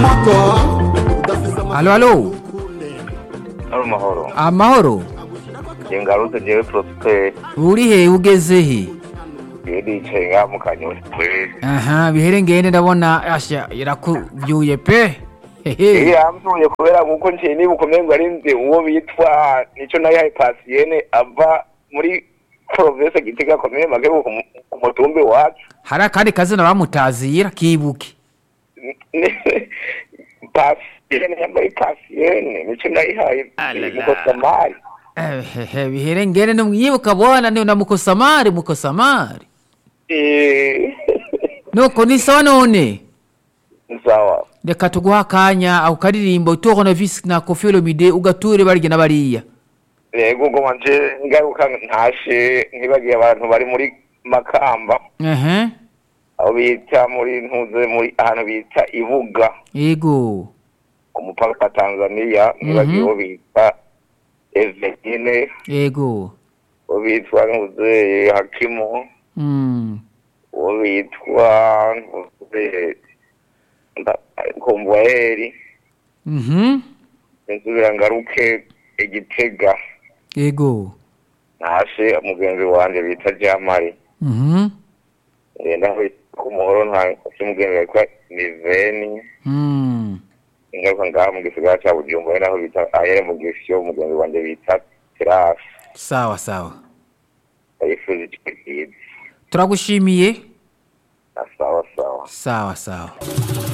Alo, alo. ari amahoro Amahoro. ingarutse jewe prosper Uri he ugeze he? jewe nicaye ngaha mu kanyoni kwezi Aha, bihere ngende ndabona asha irakuvyuye pe. Hehe. yamvuye kubera kuko nciye nibuka umengo ari nze uwo bitwa nico nayihaye pasiyene ava muri province gitega komine makebuko ku mutumbi wacu Hari akandi kazina bamutazira kibuke. pasiyene yambaye pasiyene nico nayihaye Alala. mukosamari Eh, Hehe, bihere ngende ndamwibuka bwana ni na mukosamari mukosamari. Eh, Nuko ni sawa none. sawa Reka tuguha akanya ako karirimbo tournevis na Koffi Olomide ugature barya na bariya. yego ngo wanje ngaruka ntashe ntibagiye abantu bari muri makamba Ehe. aho bita muri ntuze muri ahantu bita ibuga Yego. ku mupaka wa tanzania ntibagiye uwo bita evenyine Yego. uwo bitwa ntuze hakimu Mm. uwo bitwa ntuze komvuwayeri Mhm. nsubira ngaruke igitega Yego. ntashe umugenzi wanje bita jamari Mhm. ngenda ku muhoro nta cy'umugenzi witwa niveni Mm. ingaruka ngaha mu gisigara cya bujumbura naho bita ahere mu gisyo umugenzi wanje bita terasi Sawa sawa. ayifuza icyo cyiza Turagushimiye. sawa sawa Sawa sawa.